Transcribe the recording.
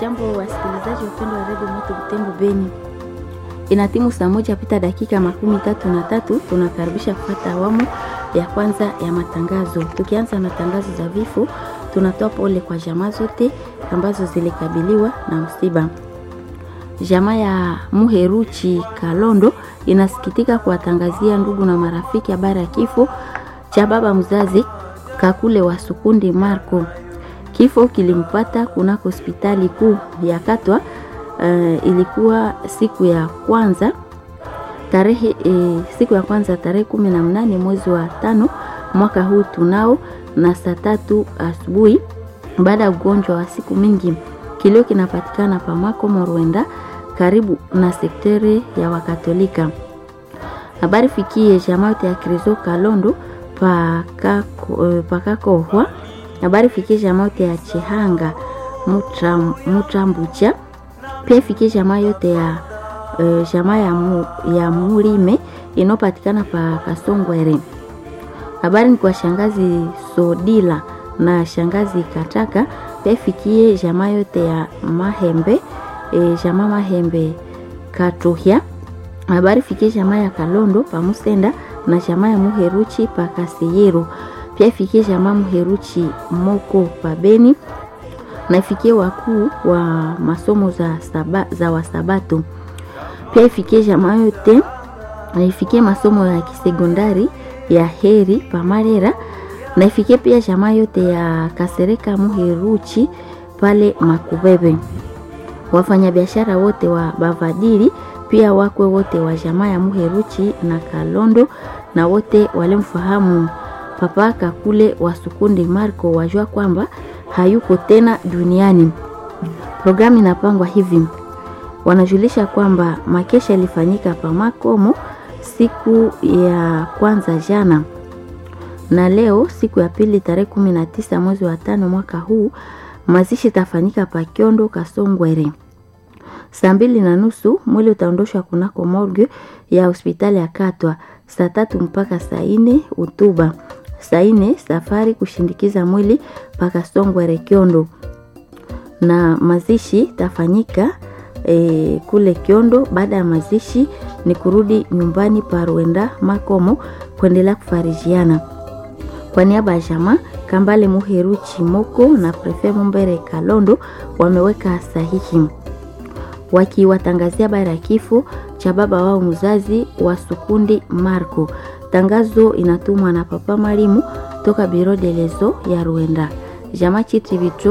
Jambo wasikilizaji wapendwa wa redio Moto Butembo Beni, ina timu saa moja pita dakika makumi tatu na tatu. Tunakaribisha kupata awamu ya kwanza ya matangazo. Tukianza na tangazo za vifo, tunatoa pole kwa jamaa zote ambazo zilikabiliwa na msiba. Jamaa ya Muheruchi Kalondo inasikitika kuwatangazia ndugu na marafiki habari ya kifo cha baba mzazi Kakule wa Sukundi Marco. Kifo kilimpata kunako hospitali kuu ya Katwa. Uh, ilikuwa siku ya kwanza tarehe e, siku ya kwanza tarehe kumi na mnane mwezi wa tano mwaka huu tunao na saa tatu asubuhi baada ya ugonjwa wa siku mingi. Kilio kinapatikana pamako Morwenda karibu na sekteri ya Wakatolika. Habari fikie jamaote ya Krizo Kalondo pakakohwa habari fikie jamaote ya Chihanga Mutrambucha pia ifikie jamaa yote ya uh, jamaa ya, mu, ya Mulime inayopatikana pa Kasongwere. Habari ni kwa shangazi Sodila na shangazi Kataka. Pia ifikie jamaa yote ya Mahembe e, jamaa Mahembe Katuhya. Habari fikie jamaa ya Kalondo pa Musenda na jamaa ya Muheruchi pa Kasiyero. Pia ifikie jamaa Muheruchi Moko pa Beni na ifikie wakuu wa masomo za, saba, za Wasabato. Pia ifikie jamaa yote na ifikie masomo ya kisekondari ya Heri Pamarera na ifikie pia jamaa yote ya Kasereka Muheruchi pale Makubebe. Wafanyabiashara wote wa Bavadiri pia wakwe wote wa jamaa ya Muheruchi na Kalondo na wote walimfahamu Papa Kakule wa Sukundi Marco wajua kwamba hayuko tena duniani. Programu inapangwa hivi: wanajulisha kwamba makesha ilifanyika pa Makomo siku ya kwanza jana, na leo siku ya pili tarehe kumi na tisa mwezi wa tano mwaka huu mazishi itafanyika pa Kiondo Kasongwere. Saa mbili na nusu mwili utaondoshwa kunako morgue ya hospitali ya Katwa. Saa tatu mpaka saa nne utuba saa nne safari kushindikiza mwili mpaka Songwere Kiondo, na mazishi tafanyika e, kule Kiondo. Baada ya mazishi ni kurudi nyumbani pa Rwenda Makomo kuendelea kufarijiana. Kwa niaba ya jamaa Kambale Muheru Chimoko na Prefe Mumbere Kalondo wameweka sahihi wakiwatangazia habari ya kifo cha baba wao mzazi wa Sukundi Marco. Tangazo inatumwa na Papa Marimu toka Biro de Lezo ya Rwanda. Jamaa Chitri Vitro